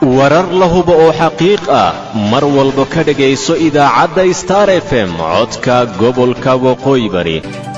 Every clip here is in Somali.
warar la hubo oo xaqiiq ah mar walba ka dhegayso idaacadda star f m codka gobolka waqooyi bari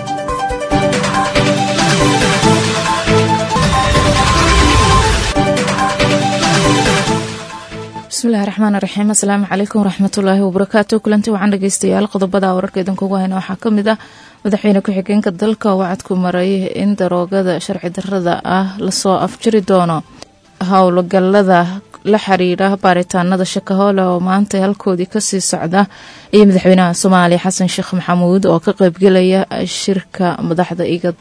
bismillahi raxmaan raxiim asalaamu calaykum waraxmatullaahi wabarakaatu kulanti waxaan dhegeystayaal qodobada wararka idinkugu hayna waxaa ka mid ah madaxweyne ku-xigeenka dalka oo wacadku maray in daroogada sharci darrada ah lasoo afjiri doono howlgalada la xiriira baaritaanada shakahoole oo maanta halkoodii kasii socda iyo madaxweynaha soomaaliya xasan sheekh maxamuud oo ka qeybgelaya shirka madaxda igad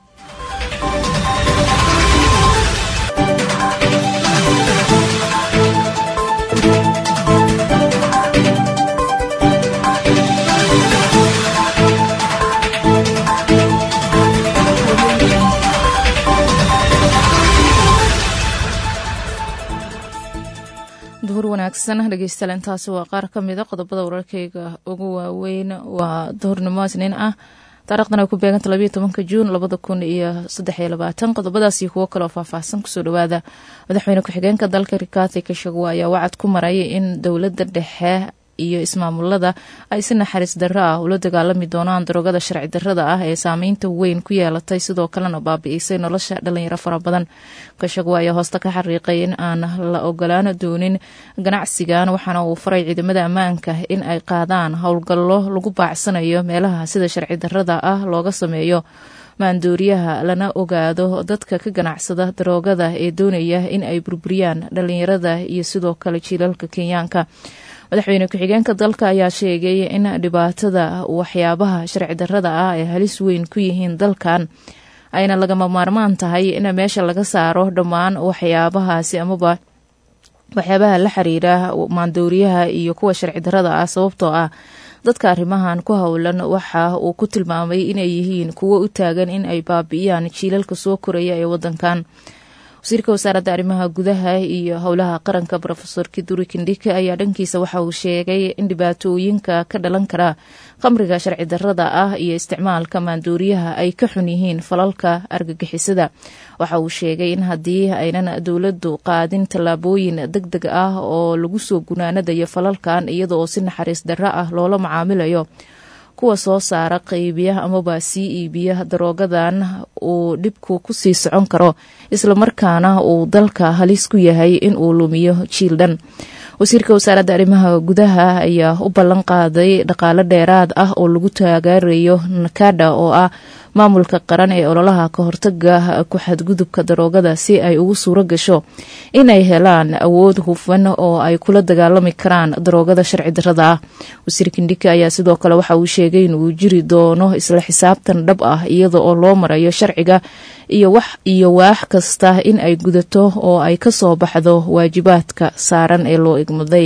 duhur wanaagsan dhegeystayaal intaasi waa qaar ka mida qodobada wararkeyga ugu waaweyn waa duhurnimo isniin ah taarikhdan ay ku beeganta labayo tobanka juun labada kun iyo saddex iyo labaatan qodobadaas iyo kuwo kaleoo faahfaahsan kusoo dhawaada madaxweyne ku-xigeenka dalka rikaati kashagwa ayaa wacad ku maray in dowladda dhexe iyo ismaamulada ay si naxariis darro ah ula dagaalami doonaan daroogada sharci darrada ah ee saameynta weyn ku yeelatay sidoo kalena baabi'isay nolosha dhalinyaro fara badan kashagwa ayaa hoosta ka xariiqay in aan la ogolaan doonin ganacsigan waxaana uu faray ciidamada ammaanka in ay qaadaan howlgallo lagu baacsanayo meelaha sida sharci darrada ah looga sameeyo maandooriyaha lana ogaado dadka ka ganacsada daroogada ee doonaya in ay burburiyaan dhalinyarada iyo sidoo kale jiilalka kenyaanka madaxweyne ku-xigeenka dalka ayaa sheegay in dhibaatada waxyaabaha sharci darrada ah ay halis weyn ku yihiin dalkan ayna lagama maarmaan tahay in meesha laga saaro dhammaan waxyaabahaasi amaba waxyaabaha la xiriira maandooriyaha iyo kuwa sharci darrada ah sababtoo ah dadka arrimahan ku howlan waxa uu ku tilmaamay inay yihiin kuwo u taagan in ay baabi'iyaan jiilalka soo koraya ee wadankan wasiirka wasaaradda arrimaha gudaha iyo howlaha qaranka rofesor kiduri kindhike ayaa dhankiisa waxa uu sheegay in dhibaatooyinka ka dhalan kara khamriga sharci darrada ah iyo isticmaalka maandooriyaha ay ka xun yihiin falalka argagixisada waxa uu sheegay in haddii aynan dowladdu qaadin tallaabooyin deg deg ah oo lagu soo gunaanadayo falalkan iyada oo si naxariis darro ah loola macaamilayo kuwa soo saara qaybiya amaba sii iibiya daroogadan uu dhibku kusii socon karo islamarkaana uu dalka halis ku yahay in uu lumiyo jiil dhan wasiirka wasaaradda arrimaha gudaha ayaa u ballan qaaday dhaqaalo dheeraad ah oo lagu taageerayo nakada oo ah maamulka qaran ee ololaha ka hortaga ku xadgudubka daroogada si ay ugu suuro gasho inay helaan awood hufan oo ay kula dagaalami karaan daroogada sharci darrada ah wasiir kindhike ayaa sidoo kale waxa uu sheegay inuu jiri doono isla xisaabtan dhab ah iyada oo loo marayo sharciga iyo wax iyo waax kasta in ay gudato oo ay ka soo baxdo waajibaadka saaran ee loo igmaday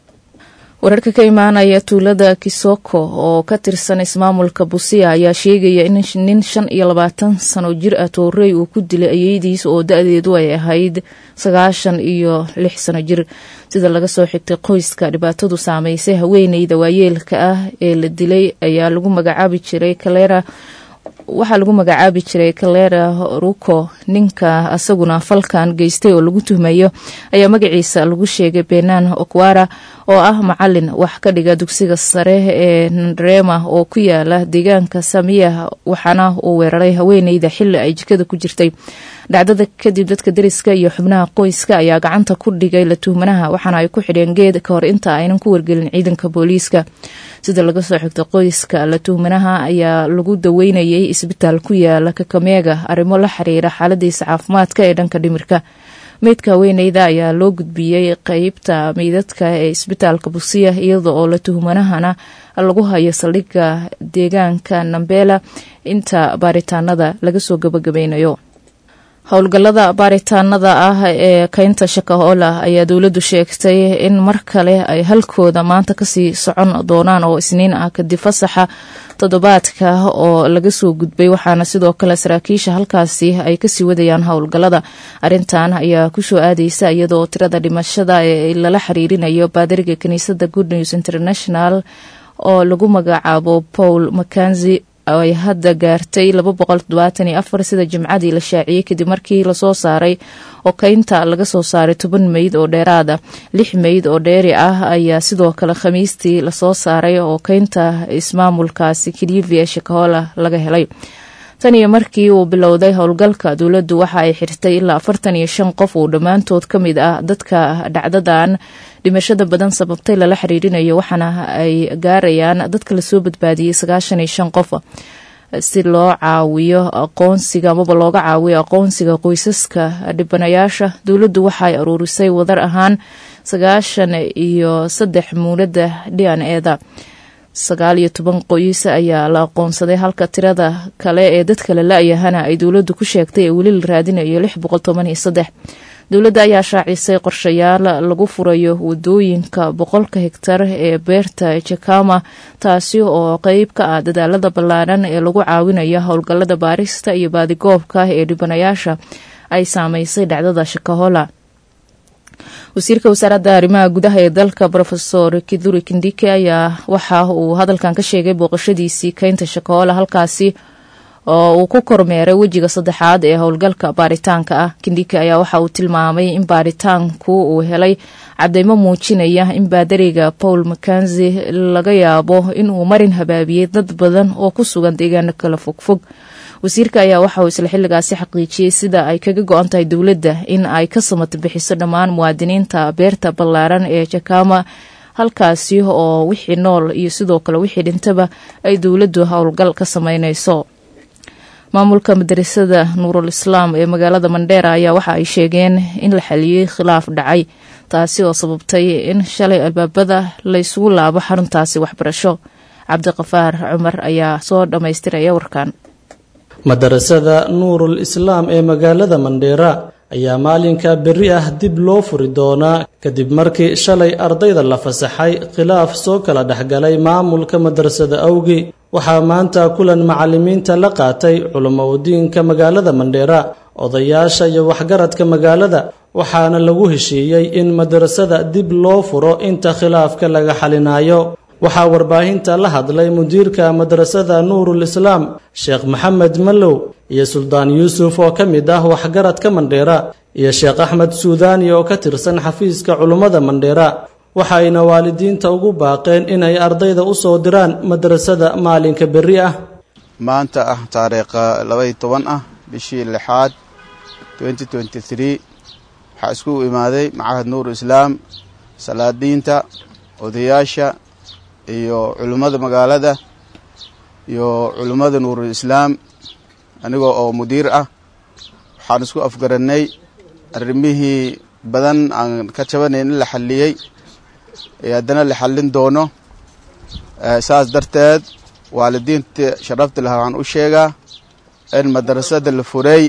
wararka ka imaanaya tuulada kisoko oo ka tirsan ismaamulka busia ayaa sheegaya in nin shan iyo labaatan sano jir ah toorey uu ku dilay ayeydiis oo da-deedu ay ahayd sagaashan iyo lix sano jir sida laga soo xigtay qoyska dhibaatadu saameysay haweeneyda waayeelka ah ee la dilay ayaa lagu magacaabi jiray kalera waxaa lagu magacaabi jiray kalera ruko ninka asaguna falkan geystay oo lagu tuhmayo ayaa magaciisa lagu sheegay benan okwara oo ah macalin wax ka dhiga dugsiga sare ee nandrema oo ku yaala deegaanka samiya waxaana uu weeraray haweeneyda xili ay jikada ku jirtay dhacdada kadib dadka deriska iyo xubnaha qoyska ayaa gacanta ku dhigay la tuhmanaha waxaana ay ku xidheen geed ka hor inta aynan ku wargelin ciidanka booliiska sida laga soo xigto qoyska la tuhmanaha ayaa lagu daweynayay isbitaal ku yaala kakameega arrimo la xiriira xaaladiisa caafimaadka ee dhanka dhimirka meydka haweeneyda ayaa loo gudbiyey qeybta meydadka ee isbitaalka busiya iyada oo la tuhmanahana lagu hayo saldhigga deegaanka nambela inta baaritaanada laga soo gabagabeynayo howlgallada baaritaanada ah ee keynta shakahoola ayaa dowladdu sheegtay in mar kale ay halkooda maanta kasii socon doonaan oo isniin ah kadib fasaxa toddobaadka oo laga soo gudbay waxaana sidoo kale saraakiisha halkaasi ay kasii wadayaan howlgallada arintan ayaa kusoo aadeysa iyadoo tirada dhimashada ee lala xiriirinayo baadariga kiniisadda good news international oo lagu magacaabo paul makanzi ay hadda gaartay laba boqol toddobaatan iyo afar sida jimcadii la shaaciyey kadib markii lasoo saaray oo keynta laga soo saaray toban meyd oo dheeraada lix meyd oo dheeri ah ayaa sidoo kale khamiistii lasoo saaray oo keynta ismaamulkaasi kilivi ee shakahola laga helay tan iyo markii uu bilowday howlgalka dowladdu waxa ay xirtay ilaa afartan iyo shan qof uu dhammaantood ka mid ah dadka dhacdadan dhimashada badan sababtay lala xiriirinayo waxaana ay gaarayaan dadka lasoo badbaadiyey sagaashan iyo shan qof si loo caawiyo aqoonsiga amaba looga caawiyo aqoonsiga qoysaska dhibanayaasha dowladdu waxa ay aruurisay wadar ahaan sagaashan iyo saddex muunada dhian eeda sagaal iyo toban qoys ayaa la aqoonsaday halka tirada kale ee dadka la la-yahana ay dowladdu ku sheegtay ee weli la raadinayo lix boqol toban iyo saddex dowladda ayaa shaacisay qorshayaal lagu furayo wadooyinka boqolka hegtar ee beerta jakama taasi oo qeyb ka ah dadaalada ballaaran ee lagu caawinayo howlgallada baarista iyo baadigoobka ee dhibanayaasha ay saameysay dhacdada shakahola wasiirka wasaaradda arrimaha gudaha ee dalka rofesor kiduri kindike ayaa waxa uu hadalkan ka sheegay booqashadiisii keynta shakoola halkaasi oo uu ku kormeeray wejiga saddexaad ee howlgalka baaritaanka ah kindike ayaa waxa uu tilmaamay in baaritaanku uu helay cadeymo muujinaya in baadariga paul makanzi laga yaabo inuu marin habaabiyey dad badan oo ku sugan deegaano kala fogfog wasiirka ayaa waxa uu isla xilligaasi xaqiijiyey sida ay kaga go-an tahay dowladda in ay ka samata bixiso dhammaan muwaadiniinta beerta ballaaran ee jakama halkaasi oo wixii nool iyo sidoo kale wixii dhintaba ay dowladdu howlgal ka sameyneyso maamulka madarasada nuurul islaam ee magaalada mandheera ayaa waxa ay sheegeen in la xaliyey khilaaf dhacay taasi oo sababtay in shalay albaabada laysugu laabo xaruntaasi waxbarasho cabdiqafaar cumar ayaa soo dhammaystiraya warkan madarasada nuurul islaam ee magaalada mandheera ayaa maalinka berri ah dib loo furi doonaa kadib markii shalay ardayda la fasaxay khilaaf soo kala dhexgalay maamulka madrasada awgi waxaa maanta kulan macallimiinta la qaatay culumowdiinka magaalada mandheera odayaasha iyo waxgaradka magaalada waxaana lagu heshiiyey in madrasada dib loo furo inta khilaafka laga xalinaayo waxaa warbaahinta la hadlay mudiirka madrasada nuurul islaam sheekh maxamed mallow iyo suldaan yuusuf oo ka mid ah waxgaradka mandheera iyo sheekh axmed suudaani oo ka tirsan xafiiska culummada mandheera waxayna waalidiinta ugu baaqeen inay ardayda u soo diraan madrasada maalinka berri ah maanta ah taariikha labaiyo toban ah bishii lixaad twenty twenty three waxaa isku imaaday macahad nuur islaam salaadiinta odayaasha iyo culimmada magaalada iyo culimmada nuurul islaam anigoo oo mudiir ah waxaan isku afgarannay arrimihii badan aan ka jabanayn in la xalliyey ee haddana la xallin doono saas darteed waalidiinta sharafta lahaa waxaan u sheegaa in madrasada la furay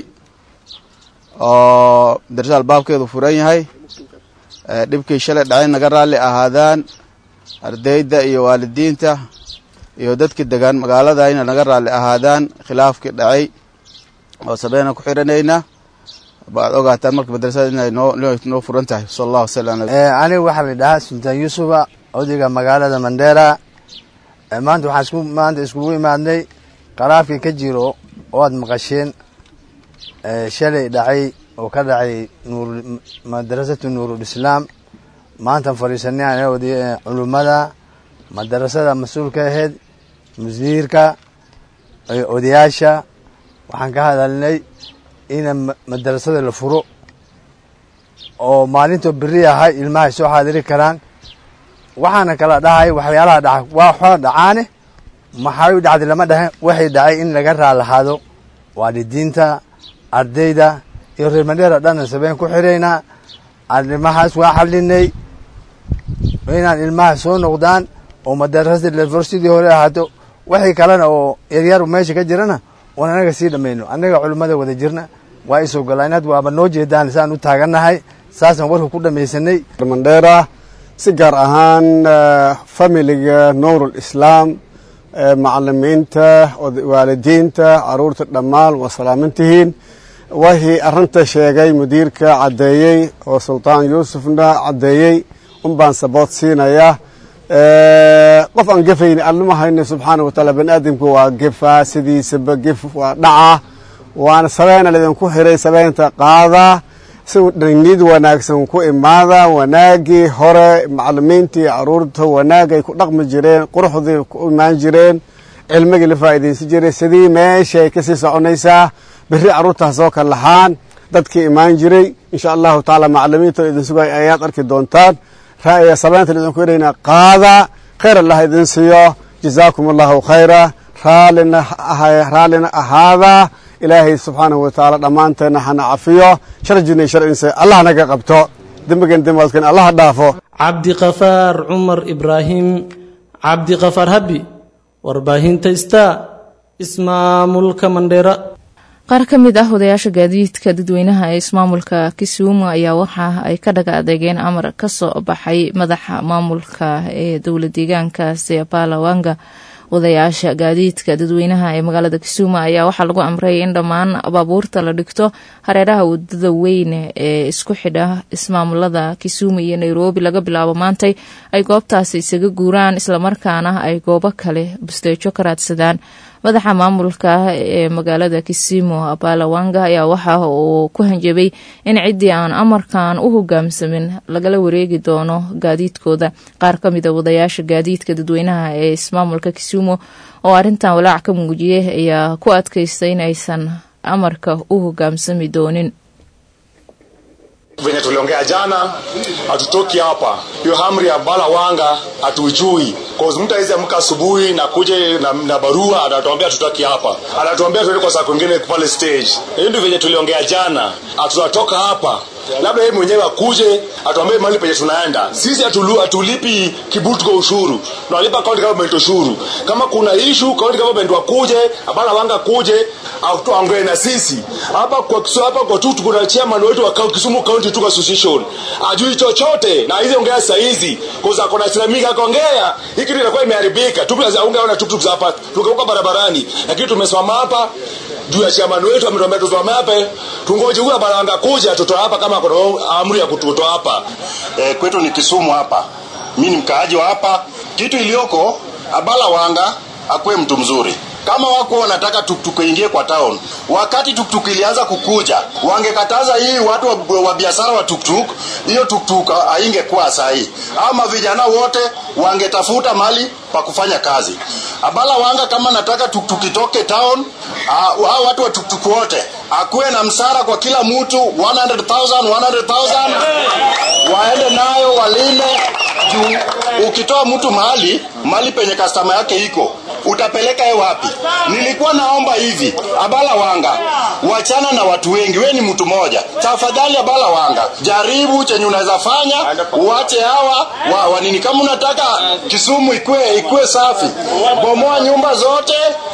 oo madrasada albaabkeedu furan yahay dhibkii shalay dhacay naga raalli ahaadaan ardayda iyo waalidiinta iyo dadkii degaan magaalada ina naga raalli ahaadaan khilaafkii dhacay oo sabeyna ku xiranayna baad ogaataan marka madrasada inay noo furan tahay sal allah wasala aniga waxaa la dhahaa sultaan yuusufa odayga magaalada mandheera maanta waxaan isku maanta iskugu imaadnay khilaafkii ka jiro oo aad maqasheen shalay dhacay oo ka dhacay nuur madrasatu nuurul islaam maantaan fadhiisanay an culummada madarasada mas-uulka ahayd musiirka odayaasha waxaan ka hadalnay in madarasada la furo oo maalintoo beri ahay ilmahay soo xaadiri karaan waxaana kala dhahay waxyaalaha dhaca waa xoo dhacaane maxay u dhacday lama dhahe waxay dhacay in laga raalahaado waalidiinta ardayda iyo reer mandheera dhanna sabeen ku xiraynaa arrimahaas waa xalinay inaan ilmaha soo noqdaan oo madarasa lefor sidii hore ahaato waxay kalena oo yaryar meesha ka jirana oon anaga sii dhamayno annaga culimmada wada jirna waa isoo golaan had waaba noo jeedaan saan u taagannahay saasaan warka ku dhamaysanay mandheera si gaar ahaan familiga nuurul islaam macalimiinta waalidiinta caruurta dhammaan waa salaamantihiin wixii arrinta sheegay mudiirka caddeeyey oo sultaan yuusufna caddeeyey un baan sabood siinayaa qof aan gefayni allama hayno subxaana wa taala bani aadamku waa gefaa sidiisaba gef waa dhaca waana sabeena laydinku xiray sabeynta qaadaa si niyad wanaagsan ku imaada wanaagii hore macalimiintii caruurta wanaagay ku dhaqmi jireen quruxdii ku imaan jireen cilmigii la faa'iidaysan jiray sidii meeshay kasii soconaysaa berri carruurtaas oo kale lahaan dadkii imaan jiray insha allahu tacaala macalimiinta idin sugay ayaad arki doontaan ra'ya sabeynta laydinku xirayna qaada khayr allah idin siiyo jazaakum allahu khayra raallina raallina ahaada ilaahay subxaanahu wa tacaala dhammaanteenna hana cafiyo sharjina sharcinse allah naga qabto dembigan dembaadkan allaha dhaafo cabdiqafaar cumar ibraahim cabdiqafaar habi warbaahinta star ismaamulka mandheera qaar ka mid ah odayaasha gaadiidka dadweynaha ee ismaamulka kisumu ayaa waxa ay ka dhaga adeegeen amar ka soo baxay madaxa maamulka ee dowla deegaankaasi balawanga odayaasha gaadiidka dadweynaha ee magaalada kisumu ayaa waxaa lagu amray in dhammaan baabuurta la dhigto hareeraha wadada weyn ee isku xidha ismaamulada kisumu iyo nairobi laga bilaabo maantay ay goobtaasi isaga guuraan islamarkaana ay goobo kale busteejo ka raadsadaan madaxa maamulka ee magaalada kisimu balawanga ayaa waxa uu ku hanjabay in ciddii aan amarkan u hogaamsamin lagala wareegi doono gaadiidkooda qaar ka mid a wadayaasha gaadiidka dadweynaha ee ismaamulka kisumu oo arrintan walaac ka muujiyey ayaa ku adkaystay in aysan amarka u hogaamsami doonin venye tuliongea jana hatutoki hapa hiyo amri ya bala wanga hatuijui cause mtu awezi amka asubuhi na kuje na, na barua anatuambia tutaki hapa anatuambia tuende kwa saa kwingine pale stage hiyo ndio venye tuliongea jana hatutatoka hapa labda yeye mwenyewe akuje atuambie mali penye tunaenda sisi atulu, atulipi kibutu kwa ushuru tunalipa county government ushuru kama kuna issue county government wakuje abana wanga kuje atuongee na sisi hapa kwa kisu hapa kwa tu kuna chairman wetu wa Kisumu County Tuka Association ajui chochote na hizi ongea saa hizi kwa sababu kuna Islamika akaongea hiki kitu inakuwa imeharibika tu ungeona tuktuk hapa tukauka barabarani lakini tumesimama hapa juu ya chairman wetu ametuambia tusimame hapa tungoje huyu baranga kuja tutoa hapa kama kuna amri ya kututoa hapa e, kwetu ni Kisumu hapa mimi ni mkaaji wa hapa kitu iliyoko abala wanga akuwe mtu mzuri kama wako wanataka tuktuk ingie kwa town wakati tuktuk ilianza kukuja wangekataza hii watu wa, wa biashara wa tuktuk hiyo tuktuk haingekuwa sahi ama vijana wote wangetafuta mali pa kufanya kazi abala wanga kama nataka tuktuk itoke town hao watu wa tuktuk wote akuwe na msara kwa kila mtu 100,000 100,000 waende nayo walime juu ukitoa mtu mahali mali penye kastama yake iko utapeleka ye wapi nilikuwa naomba hivi abala wanga wachana na watu wengi we ni mtu moja tafadhali abala wanga jaribu chenye unaweza fanya uache hawa wa, wa nini kama unataka kisumu ikue ikue safi bomoa nyumba zote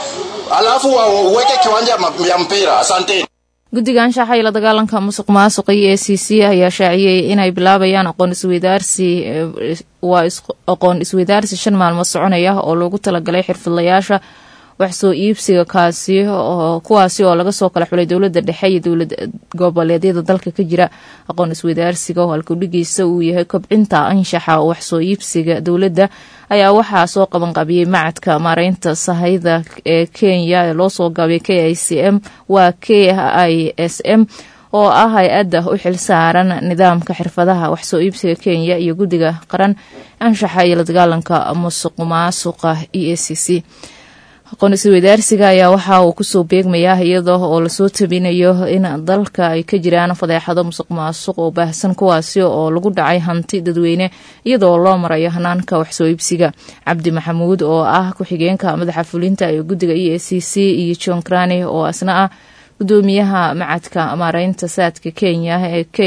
alafu uweke kiwanja ya mpira asanteni guddiga anshaxa iyo la dagaalanka musuq maasuqa iyo e c c ayaa shaaciyey inay bilaabayaan aqoon isweydaarsi waa aqoon isweydaarsi shan maalmood soconaya oo loogu talagalay xirfadlayaasha wax soo iibsiga kaasi kuwaasi oo laga soo kala xulay dowladda dhexe iyo dowlad goboleedyada dalka ka jira aqoon isweydaarsiga oo halkudhigiisa uu yahay kobcinta anshaxa wax soo iibsiga dowladda ayaa waxaa soo qabanqabiyey macadka maareynta sahayda ee kenya ee loosoo gaabay k i c m waa k i s m oo ah hay-adda u xil saaran nidaamka xirfadaha wax soo iibsiga kenya iyo guddiga qaran anshaxa iyo la dagaalanka musuq maasuqa e a c c aqoon isweydaarsiga ayaa waxa uu kusoo beegmayaa iyada oo lasoo tabinayo in dalka ay ka jiraan fadeexado musuq maasuq oo baahsan kuwaasi oo lagu dhacay hanti dadweyne iyadoo loo marayo hanaanka waxsoo iibsiga cabdi maxamuud oo ah ku-xigeenka madaxa fulinta ee guddiga e a c c iyo john crani oo asna ah gudoomiyaha macadka maareynta saadka kenya ee k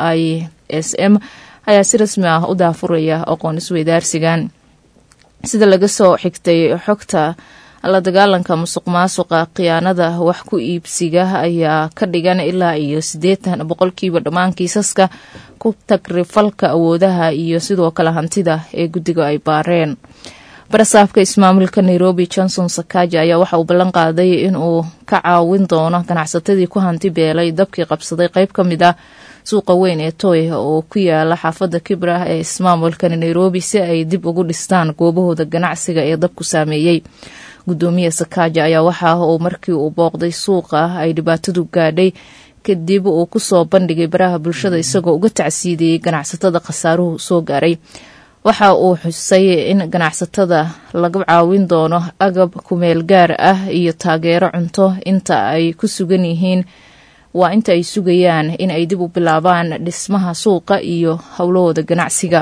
i s m ayaa si rasmi ah u daafuraya aqoon isweydaarsigan sida laga soo xigtay xogta la dagaalanka musuq maasuqa khiyaanada wax ku iibsiga ayaa ka dhigan ilaa iyo siddeetan boqolkiiba dhammaan kiisaska ku tagrifalka awoodaha iyo sidoo kale hantida ee guddiga ay baareen barasaafka ismaamulka nairobi johnson sakaja ayaa waxa uu ballan qaaday inuu ka caawin doono ganacsatadii ku hanti beelay dabkii qabsaday qayb ka mid ah suuqa weyn ee toy oo ku yaala xaafadda kibra ee ismaamulkani nairobi si ay dib ugu dhistaan goobahooda ganacsiga ee dabku saameeyey gudoomiye sakaaja ayaa waxa uu markii uu booqday suuqa ay dhibaatadu gaadhay kadib uu kusoo bandhigay baraha bulshada isagoo uga tacsiidiyey ganacsatada khasaaruhu soo gaaray waxa uu xusay in ganacsatada laga caawin doono agab kumeel gaar ah iyo taageero cunto inta ay ku sugan yihiin waa inta ay sugayaan in ay dib u bilaabaan dhismaha suuqa iyo howlahooda ganacsiga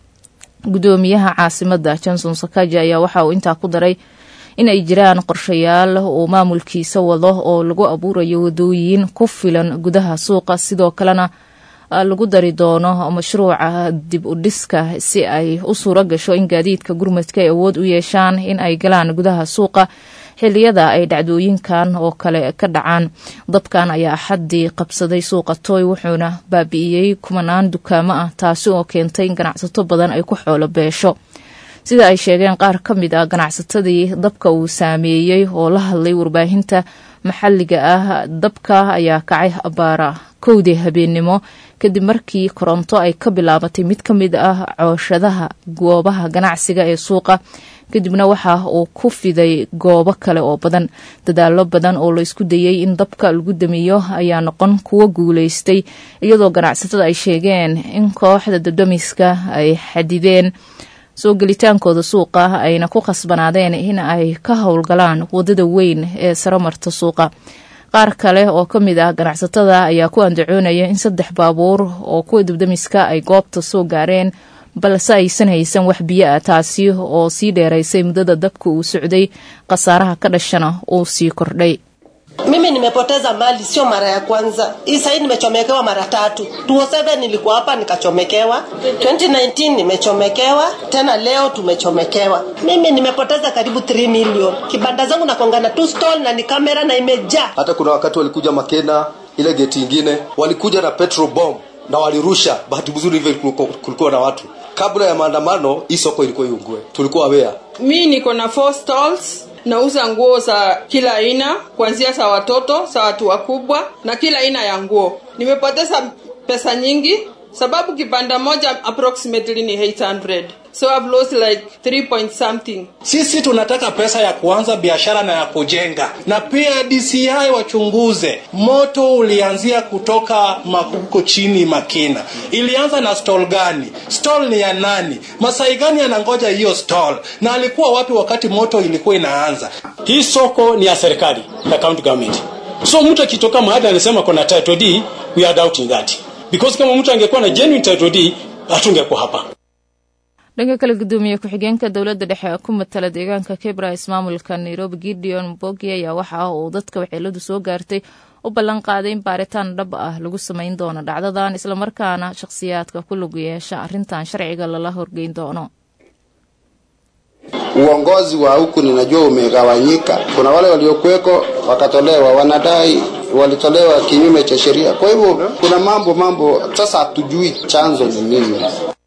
gudoomiyaha caasimada johnson sakaja ayaa waxa uu intaa ku daray in ay jiraan qorshayaal uu maamulkiisa wado oo lagu abuurayo wadooyin ku filan gudaha suuqa sidoo kalena lagu dari doono mashruuca dib u dhiska si ay u suuro gasho in gaadiidka gurmadka ay awood u yeeshaan in ay galaan gudaha suuqa xiliyada ay dhacdooyinkan oo kale ka dhacaan dabkan ayaa axaddii qabsaday suuqa tooy wuxuuna baabi'iyey kumanaan dukaamo ah taasi oo keentay in ganacsato badan ay ku xoolo beesho sida ay sheegeen qaar ka mid ah ganacsatadii dabka uu saameeyey oo la hadlay warbaahinta maxalliga ah dabka ayaa kacay abaara kowdii habeennimo kadib markii koronto ay ka bilaabatay mid ka mid ah cooshadaha goobaha ganacsiga ee suuqa kadibna waxa uu ku fiday goobo kale oo badan dadaalo badan oo laysku dayey in dabka lagu damiyo ayaa noqon kuwo guulaystay iyadoo ganacsatada ay sheegeen in kooxda dadamiska ay xadideen soo gelitaankooda suuqa ayna ku khasbanaadeen in ay ka howlgalaan wadada weyn ee saramarta suuqa qaar kale oo ka mid ah ganacsatada ayaa ku andacoonaya in saddex baabuur oo kuwa dabdamiska ay goobta soo gaareen balse aysan haysan wax biyo ah taasi oo sii dheeraysay muddada dabka uu socday khasaaraha ka dhashana uu sii kordhay Mimi nimepoteza mali sio mara ya kwanza. Hii sahii nimechomekewa mara tatu. 2007 nilikuwa hapa nikachomekewa. 2019 nimechomekewa. Tena leo tumechomekewa. Mimi nimepoteza karibu 3 million. Kibanda zangu nakongana tu stall na ni kamera na imejaa. Hata kuna wakati walikuja Makena ile geti ingine walikuja na petrol bomb na walirusha. Bahati mzuri hivyo kulikuwa na watu. Kabla ya maandamano hii soko ilikuwa iungue. Tulikuwa aware. Mi niko na four stalls nauza nguo za kila aina kuanzia za watoto za watu wakubwa na kila aina ya nguo nimepoteza pesa nyingi sababu kibanda moja approximately ni 800 so I've lost like 3 point something sisi tunataka pesa ya kuanza biashara na ya kujenga na pia dci wachunguze moto ulianzia kutoka makuko chini makina ilianza na stall gani stall ni ya nani masai gani anangoja hiyo stall na alikuwa wapi wakati moto ilikuwa inaanza hii soko ni ya serikali ya county government so mtu akitoka mahali anasema kuna title d we are doubting that because kama mtu angekuwa na genuine title d hatungekuwa hapa dhanka kale gudoomiye ku-xigeenka dowladda dhexe ee ku matala deegaanka kebra ismaamulka nairobi gideon mbogi ayaa waxa uu dadka waxeeladu soo gaartay u ballan qaaday in baaritaan dhab ah lagu samayn doono dhacdadan islamarkaana shakhsiyaadka ku lug yeesha arrintan sharciga lala horgeyn doono uongozi wa huku ninajua umegawanyika. Kuna wale waliokuweko wakatolewa, wanadai walitolewa kinyume cha sheria. Kwa hivyo kuna mambo mambo, sasa hatujui chanzo ni nini.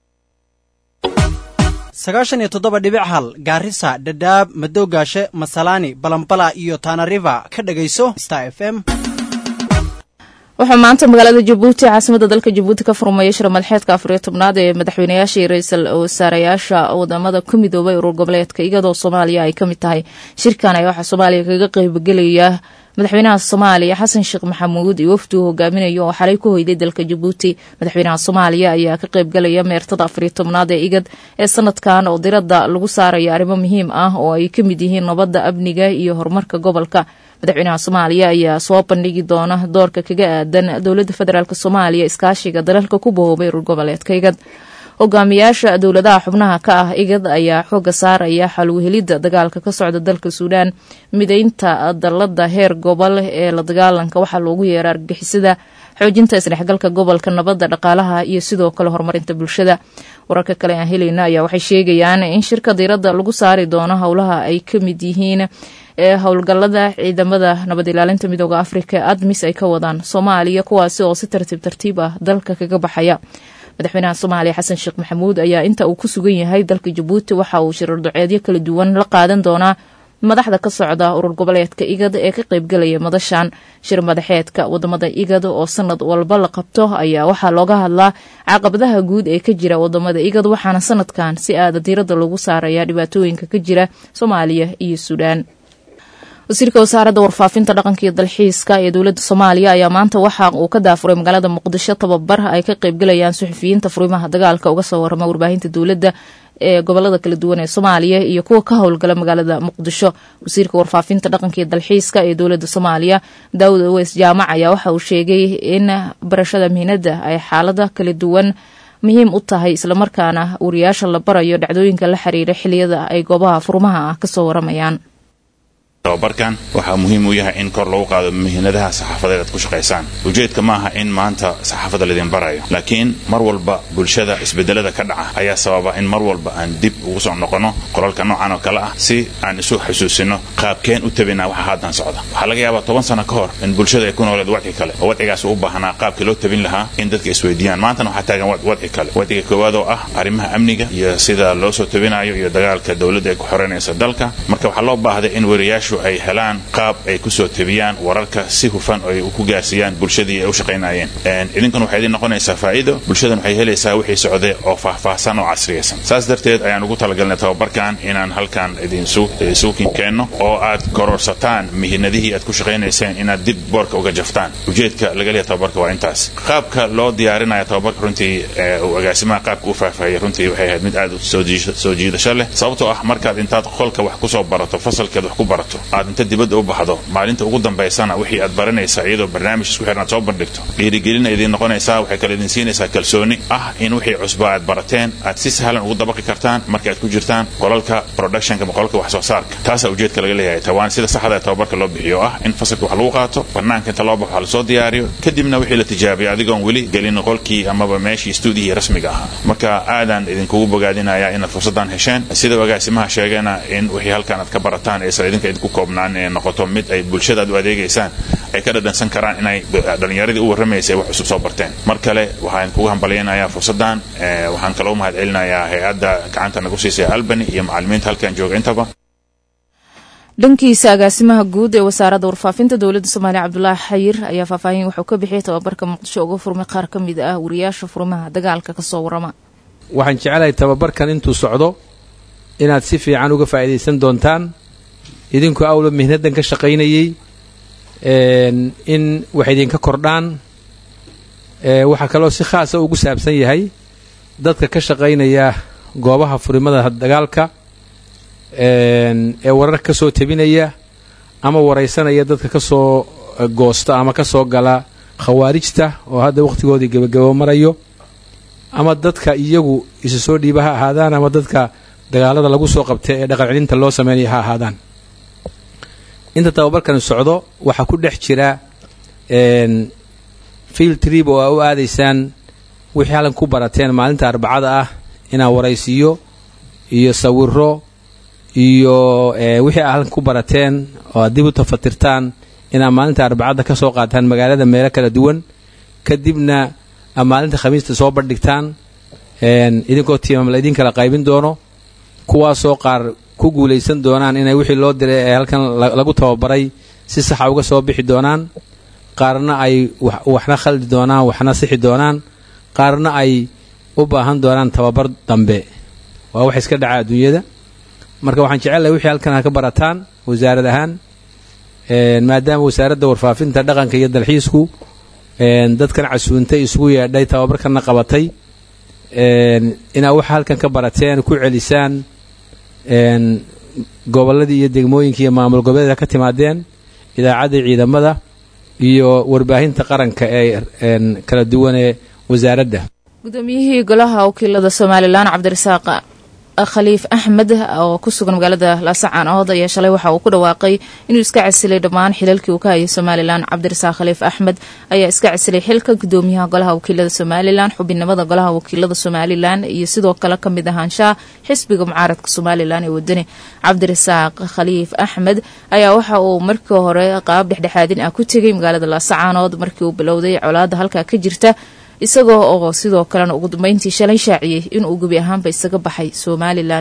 sagaashan iyo toddoba dhibic hal gaarisa dhadhaab madowgaashe masalaani balambala iyo taanariva ka dhagayso star f m waxaa maanta magaalada jabuuti caasimada dalka jabuuti ka furmaya shir madaxeedka afariyo tobnaad ee madaxweynayaasha iyo ra-iisul wasaarayaasha wadamada ku midoobay urur goboleedka iyadoo soomaaliya ay kamid tahay shirkan ayaa waxaa soomaaliya kaga qeybgelaya madaxweynaha soomaaliya xasan sheekh maxamuud iyo wafdi uu hogaaminayo oo xalay ku hoyday dalka jabuuti madaxweynaha soomaaliya ayaa ka qeybgalaya meertada afariyo tobnaad ee igad ee sanadkan oo diradda lagu saaraya arrimo muhiim ah oo ay ka mid yihiin nabadda amniga iyo horumarka gobolka madaxweynaha soomaaliya ayaa soo bandhigi doona doorka kaga aadan dowladda federaalk soomaaliya iskaashiga dalalka ku bahoobay urur goboleedka igad hogaamiyaasha dowladaha xubnaha ka ah igad ayaa xooga saaraya xalwhelidda dagaalka ka socda dalka suudaan mideynta dalada heer gobol ee la dagaalanka waxaa loogu yeera argagixisada xoojinta isdhexgalka gobolka nabadda dhaqaalaha iyo sidoo kale horumarinta bulshada wararka kale aan helayna ayaa waxay sheegayaan in shirka diiradda lagu saari doono howlaha ay ka mid yihiin ee howlgallada ciidamada nabad ilaalinta midooda afrika ee admis ay ka wadaan soomaaliya kuwaasi oo si tartiib tartiib ah dalka kaga baxaya madaxweynaha soomaaliya xasan sheekh maxamuud ayaa inta uu ku sugan yahay dalka jabuuti waxa uu shirar duceedyo kala duwan la qaadan doonaa madaxda ka socda urur goboleedka igad ee ka qaybgelaya madashan shir madaxeedka wadamada igad oo sanad walba la qabto ayaa waxaa looga hadlaa caqabadaha guud ee ka jira wadamada igad waxaana sanadkan si aada diirada lagu saaraya dhibaatooyinka ka jira soomaaliya iyo suudaan wasiirka wasaaradda warfaafinta dhaqanka iyo dalxiiska ee dowladda soomaaliya ayaa maanta waxa uu ka daafuray magaalada muqdisho tababar ay ka qaybgalayaan suxufiyiinta furimaha dagaalka uga soo warama warbaahinta dowladda ee gobolada kala duwan ee soomaaliya iyo kuwa ka howlgala magaalada muqdisho wasiirka warfaafinta dhaqanka iyo dalxiiska ee dowladda soomaaliya daawud aweys jaamac ayaa waxa uu sheegay in barashada mihinada ay xaalada kala duwan muhiim u tahay islamarkaana wariyaasha la barayo dhacdooyinka la xiriira xiliyada ay goobaha furmaha ah kasoo waramayaan tababarkan waxaa muhiim u yahay in kor lagu qaado muhiinadaha saxaafadeed aad ku shaqaysaan ujeedka maaha in maanta saxaafadda laydin barayo laakiin mar walba bulshada isbedelada ka dhaca ayaa sababa in mar walba aan dib ugu soo noqono qolalka noocan oo kale ah si aan isu xusuusino qaabkeen u tabinaa waxa haatan socda waxaa laga yaabaa toban sano ka hor in bulshada ay ku nooleed wadci kale oo wadcigaas u baahnaa qaabkii loo tabin lahaa in dadka isweydiiyaan maantana waxaa taagan wadci kale wadciga koowaad oo ah arrimaha amniga iyo sida loo soo tabinayo iyo dagaalka dowladda ay ku xoreynayso dalka marka waxaa loo baahday in weriyaashu ay helaan qaab ay kusoo tabiyaan wararka si hufan oo ay ku gaarsiiyaan bulshadii ay u shaqaynayeen idinkuna waxay idin noqonaysaa faa'iido bulshadan waxay helaysaa wixii socday oo faahfaahsan oo casriyaysan saas darteed ayaan ugu talagalnay tababarkan inaan halkan idinsugu keenno oo aad kororsataan mihinadihii aad ku shaqaynayseen inaad dib boorka uga jaftaan ujeedka laga leeya tababarka waa intaas qaabka loo diyaarinaya tababarka runtii uu agaasimaha qaabka u faahfaahiyay runtii waxay ahayd mid aad soo jiidasho leh sababtoo ah markaad intaad qolka wax kusoo barato fasalkeed wax ku barato aad inta dibadda u baxdo maalinta ugu dambaysana wixii aad baranaysaa iyadoo barnaamij isku xiran aad soo bandhigto dhiirigelina idiin noqonaysaa waxay kale idin siinaysaa kalsooni ah in wixii cusba aad barateen aad si sahlan ugu dabaqi kartaan marka aad ku jirtaan qolalka productionka ama qolalka wax soo saarka taasaa ujeedka laga leeyahay tawaan sida saxda ee tababarka loo bixiyo ah in fasalka wax lagu qaato banaanka inta loo baxo wax lasoo diyaariyo kadibna wixii la tijaabiyo adigoon weli gelin qolkii amaba meeshii stuudiyihii rasmiga ahaa marka aadaan idinkugu bogaadinaya inaad fursaddan hesheen sida agaasimaha sheegeena in wixii halkan aad ka barataan aysan idinka idinku koobnaan ee noqoto mid ay bulshadaad u adeegaysaan ay ka dhadhansan karaan inay dhallinyaradii u warramaysa wax cusub soo barteen mar kale waxaan kugu hambalyaynayaa fursaddan waxaan kaloo mahad celinayaa hay-adda gacanta nagu siisay albany iyo macallimiinta halkan jooga intaba dhankiisa agaasimaha guud ee wasaaradda warfaafinta dowladda soomaaliya cabdulaahi xayir ayaa faahfaahin wuxuu ka bixiyay tababarka muqdisho uga furmay qaar ka mid ah wariyaasha furmaha dagaalka kasoo warama waxaan jecelahay tababarkan intuu socdo inaad si fiican uga faa'iidaysan doontaan idinku awla mihnadan ka shaqaynayey in wax idinka kordhaan waxaa kaloo si khaasa ugu saabsan yahay dadka ka shaqaynaya goobaha furimada dagaalka ee warar ka soo tebinaya ama waraysanaya dadka ka soo goosta ama ka soo gala khawaarijta oo hadda wakhtigoodii gebagabo marayo ama dadka iyagu isu soo dhiiba ha ahaadaan ama dadka dagaalada lagu soo qabta ee dhaqan celinta loo sameynaya ha ahaadaan inta tababarkani socdo waxaa ku dhex jira field trib oo aa u aadaysaan wixii halkan ku barateen maalinta arbacada ah inaad waraysiyo iyo sawiro iyo wixii aad halkan ku barateen oo aad dib u tafatirtaan inaad maalinta arbacada ka soo qaataan magaalada meelo kala duwan kadibna aad maalinta khamiista soo bandhigtaan idinkoo tiimam la idin kala qaybin doono kuwaasoo qaar ku guulaysan doonaan inay wixii loo diray ee halkan lagu tababaray si saxa uga soo bixi doonaan qaarna ay waxna khaldi doonaan waxna sixi doonaan qaarna ay u baahan doonaan tababar dambe waa wax iska dhaca adduunyada marka waxaan jecelahay wixii halkan ha ka barataan wasaarad ahaan maadaama wasaaradda warfaafinta dhaqanka iyo dalxiisku dadkan casuuntay isugu yeedhay tababarkanna qabatay inaad waxa halkan ka barateen ku celisaan gobolladii iyo degmooyinkii iyo maamul goboleeda ka timaadeen idaacadda ciidamada iyo warbaahinta qaranka ee kala duwan ee wasaaradda gudoomiyihii golaha wakiilada somalilan cabdirasaaq khaliif axmed oo ku sugan magaalada laasacaan ood ayaa shalay waxa uu ku dhawaaqay inuu iska casilay dhammaan xilalkii uu ka hayay somalilan cabdirasaaq khaliif axmed ayaa iska casilay xilka gudoomiyaha golaha wakiilada somalilan xubinimada golaha wakiilada somalilan iyo sidoo kale kamid ahaanshaha xisbiga mucaaradka somalilan ee wadani cabdirasaaq khaliif axmed ayaa waxa uu markii hore qaab dhexdhexaadin ah ku tegay magaalada laasacaanood markii uu bilowday colaada halkaa ka jirta isagoo oo sidoo kalena ugu dambeyntii shalay shaaciyey inuu gebi ahaanba isaga baxay somalilan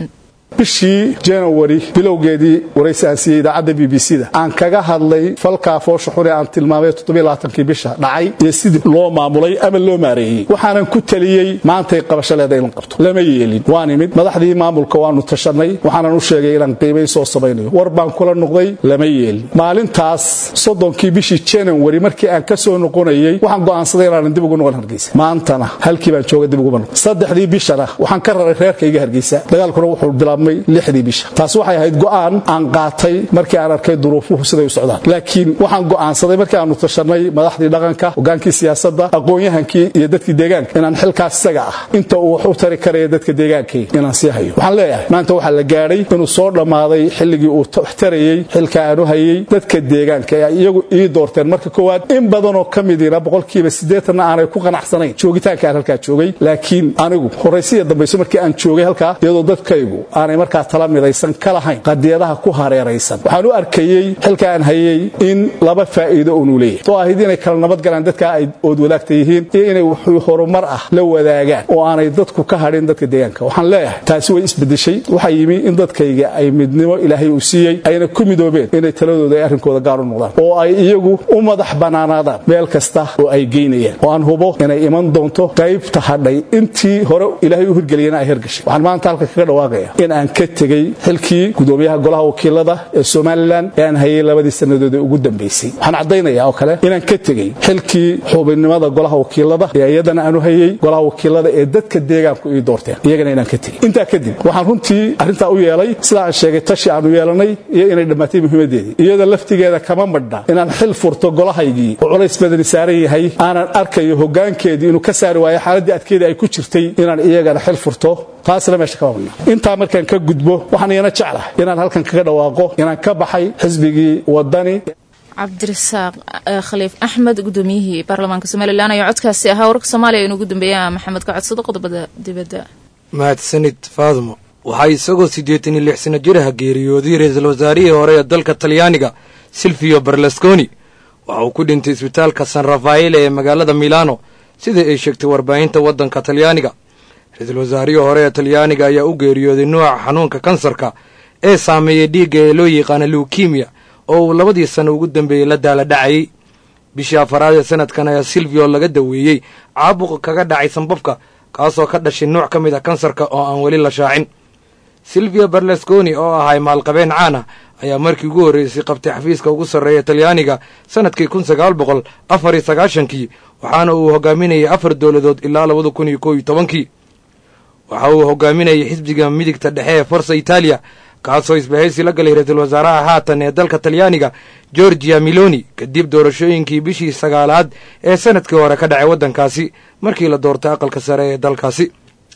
bishii january bilowgeedii waraysi aan siiyey idaacadda b b c da aan kaga hadlay falkaa foosha xune aan tilmaamay toddobaaatankii bisha dhacay iyo sidii loo maamulay ama loo maareeyey waxaanan ku taliyey maantay qabasho leeda in la qabto lama yeelin waan imid madaxdii maamulka waanu tashanay waxaanan u sheegay inaan qiimay soo samaynayo war baan kula noqday lama yeelin maalintaas soddonkii bishii january markii aan ka soo noqonayey waxaan go'aansaday inaanan dib ugu noqon hargeysa maantana halkii baan jooga dib uguma noqon saddexdii bishana waxaan ka raray reerkayga hargeysa dagaalkuna wuxuu bilaabmay lixdii bisha taas waxay ahayd go'aan aan qaatay markii aan arkay duruufuhu siday u socdaan laakiin waxaan go'aansaday markii aanu tashanay madaxdii dhaqanka hogaankii siyaasadda aqoon-yahankii iyo dadkii deegaanka inaan xilkaas isaga ah inta uu wax u tari karaya dadka deegaankay inaan sii hayo waxaan leeyahay maanta waxaa la gaadhay inuu soo dhammaaday xilligii uu wax tarayey xilka aanu hayey dadka deegaanka ee iyagu ii doorteen marka koowaad in badanoo ka midiina boqolkiiba siddeetanna aanay ku qanacsanayn joogitaanka aan halkaa joogay laakiin anigu horaysiya dambayso markii aan joogay halkaa iyadoo dadkaygu aanay markaa tala midaysan ka lahayn qadiyadaha ku hareeraysan waxaan u arkayey xilka aan hayey in laba faa'iido uunu leeyahay oo ahayd inay kala nabadgalaan dadkaa ay ood wadaagta yihiin iyo inay wuxuu horumar ah la wadaagaan oo aanay dadku ka hadhin dadka deegaanka waxaan leeyahay taasi way isbedeshay waxaa yimi in dadkayga ay midnimo ilaahay uu siiyey ayna ku midoobeen inay taladooda ay arrinkooda gaar u noqdaan oo ay iyagu u madax bannaanaadaan meel kasta oo ay geynayaan oo aan hubo inay iman doonto qaybta hadhay intii hore ilaahay u hirgeliyana ay hirgashay waxaan maanta halka kaga dhawaaqaya in aan ka tegey xilkii gudoomiyaha golaha wakiilada ee somalilan ee aan hayay labadii sannadood ee ugu dambaysay waxaan caddaynayaa oo kale inaan ka tegey xilkii xubinnimada golaha wakiilada ee iyadana aanu hayey golaha wakiilada ee dadka deegaanku ii doorteen iyagana inaan ka tegey intaa kadib waxaan runtii arrintaa u yeelay sida aan sheegay tashi aanu yeelanay iyo inay dhammaatay muhiimaddeedii iyada laftigeeda kama madhna inaan xil furto golahaygii oo culays badani saaran yahay aanan arkayo hoggaankeedii inuu ka saari waayo xaaladdii adkeeda ay ku jirtay inaan iyagana xil furto taasna meesha kama madhna intaa markaan ka gudbo waxaan iyana jeclahay inaan halkan kaga dhawaaqo inaan ka baxay xisbigii wadani cabdirasaaq khaliif axmed gudoomiyihii baarlamaanka somalilan ayaa codkaasi ahaa wararka soomaaliya inuu ugu dambeeya maxamed ka codsado qodobada dibadda mahadsanid faadmo waxaa isagoo siddeetan iyo lix sano jiraha geeriyooday ra-iisul wasaarihii hore ee dalka talyaaniga silvio berlusconi waxa uu ku dhintay isbitaalka san rafaele ee magaalada milano sida ay sheegtay warbaahinta waddanka talyaaniga ra-iisul wasaarihii hore ee talyaaniga ayaa u geeriyooday nooca xanuunka kansarka ee saameeyey dhiigga ee loo yaqaana luukimiya oo uu labadii sano ugu dambeeyey la daala dhacayey bishii afaraad ee sanadkan ayaa silvio laga daweeyey caabuqa kaga dhacay sanbabka kaasoo ka dhashay nooc ka mid a kansarka oo aan weli la shaacin silvio berlusconi oo ahay maalqabeen caan ah ayaa markii ugu horreysay qabtay xafiiska ugu sarreeya talyaaniga sannadkii kun sagaal boqol afar iyo sagaashankii waxaana uu hogaaminayay afar dowladood ilaa labada kun iyo koob iyo tobankii waxa uu hogaaminayay xisbiga midigta dhexe ee forsa itaaliya kaasoo isbahaysi la galay ra-iisul wasaaraha haatan ee dalka talyaaniga georgia miloni kadib doorashooyinkii bishii sagaalaad ee sanadkii hore ka dhacay waddankaasi markii la doortay aqalka sare ee dalkaasi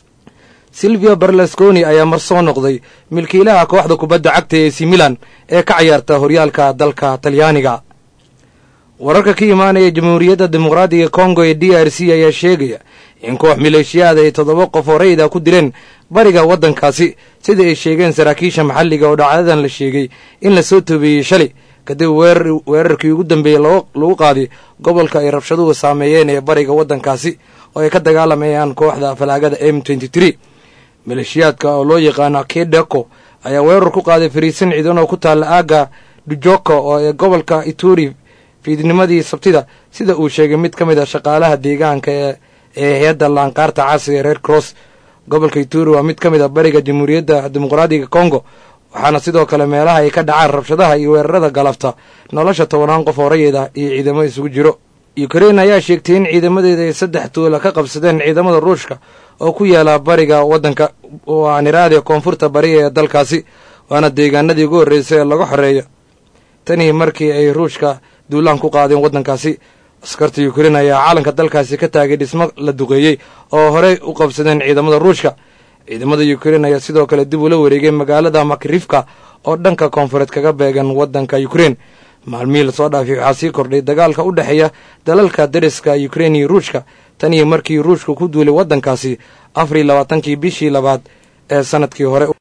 silvio berlusconi ayaa mar soo noqday milkiilaha kooxda kubadda cagta ee si milan ee ka cayaarta horyaalka dalka talyaaniga wararka ka imaanaya jamhuuriyadda dimuqraadiga kongo ee d r c ayaa sheegaya in koox maleeshiyaada ay toddoba qof oo rayid ah ku dileen bariga waddankaasi sida ay sheegeen saraakiisha maxalliga oo dhacdadan la sheegay in la soo toobeeyey shalay kadib weerarkii ugu dambeeyey lagu qaaday gobolka ay rabshaduhu saameeyeen ee bariga waddankaasi oo ay ka dagaalamayaan kooxda falaagada m maleeshiyaadka oo loo yaqaano kedeko ayaa weerar ku qaaday fariisan ciidan oo ku taalla aagga dujoko oo ee gobolka ituri fiidnimadii sabtida sida uu sheegay mid ka mid a shaqaalaha deegaanka ee ee hay-adda laanqaarta caasiga ee red cross gobolka ituri waa mid ka mid a bariga jamhuuriyadda dimuqraadiga congo waxaana sidoo kale meelaha ay ka dhacaan rabshadaha iyo weerarada galabta nolosha tobanaan qof oo rayid ah iyo ciidamo isugu jiro ukrein ayaa sheegtay in ciidamadeeda ay saddex tuula ka qabsadeen ciidamada ruushka oo ku yaala bariga waddanka waaniraade koonfurta bari ee dalkaasi waana deegaanadii ugu horreysay ee laga xoreeyo tanii markii ay ruushka duulaan ku qaadeen waddankaasi askarta ukrein ayaa caalanka dalkaasi ka taagay dhismo la duqeeyey oo horey u qabsadeen ciidamada ruushka ciidamada ukrein ayaa sidoo kale dib ula wareegay magaalada makrifka oo dhanka koonfureed kaga beegan waddanka ukrein maalmihii lasoo dhaafay waxaa sii kordhay dagaalka u dhexeeya dalalka dariska ukrein iyo ruushka tan iyo markii ruushka ku duulay waddankaasi afar iyo labaatankii bishii labaad ee sanadkii hore